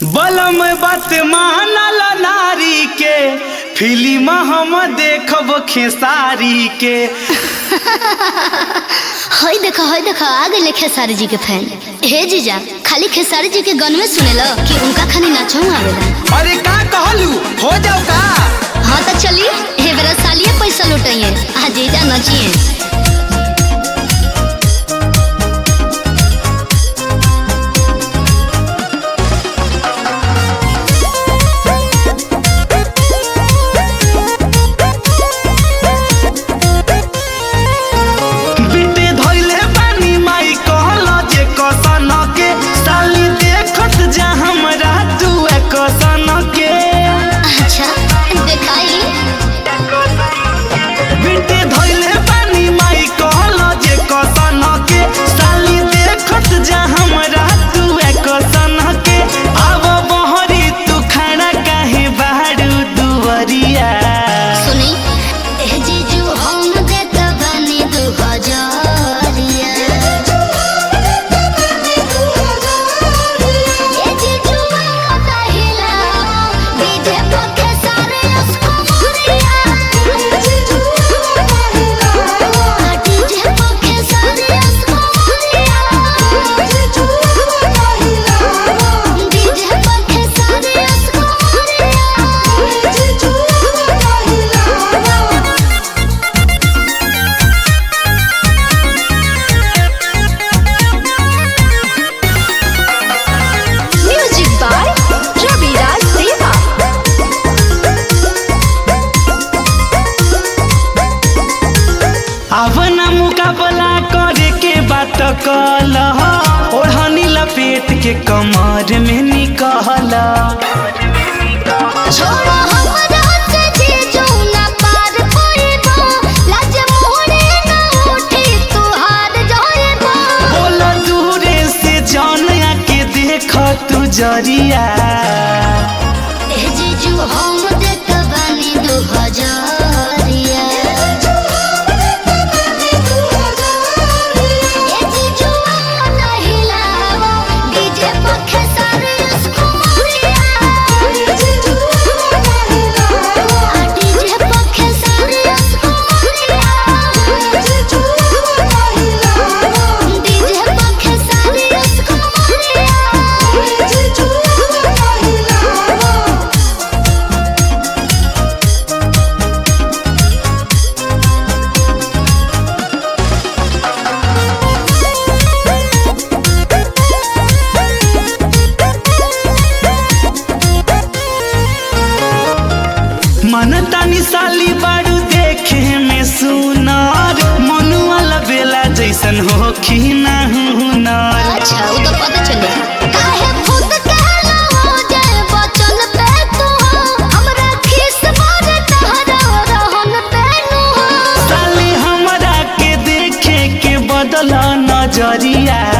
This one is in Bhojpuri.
बलम बात मानल नारी के फिल्म हम देखब खेसारी के हई देखा हई देखा आ गए खेसारी जी के फैन हे जीजा खाली खेसारी जी के गन में सुनेला कि उनका खाली नाचो आवेला अरे का कहलू हो जाओ का हाँ तो चली हे बेरा सालिए पैसा लुटाइए आ जीजा नचिए बिटे धइले बानी माई कहल जे कसन के साली देखत जा हमरा तू कसन के अच्छा दिखाई बिटे धइले बानी माई कहल जे कसन के साली देखत जा हमरा तू कसन के आव बहरी तू खाना काहे बाड़ू दुवरिया सुनी ए जीजू हम देत बानी दू हजारिया ए जीजू खाता हिला डीजे पर के सारे उसको मारिया जीजू खाता हिला डीजे पर के सारे उसको मारिया जीजू खाता हिला डीजे पर के सारे उसको मारिया जीजू खाता हिला Music by Ravi Raj Deva. आवना मुकाबला करे के बात कल ओढ़नी लपेट के कमर में निकल छोड़ो हमरा से जीजू ना पार पइबो लाज मोरे ना उठी तुहार जाइबो बोल दूरे से जान के देख तू जरिया ए जीजू हम देत बानी दू हजारिया ए जीजू ना हिलावो डीजे पखे सारे उसको मारिया जीजू ना हिलावो डीजे पखे सारे उसको मारिया जीजू ना हिलावो डीजे पखे सारे उसको मारिया जीजू ना हिलावो मन तानी साली बाड़ू देखे में सुनार मनुआ लबेला जैसन हो खी ना हुनर अच्छा वो तो पता चले काहे खुद कहला हो जाए बचन पे तू हो हमरा खिस मारे तहरा रहन पे नु हो साली हमरा के देखे के बदल नजरिया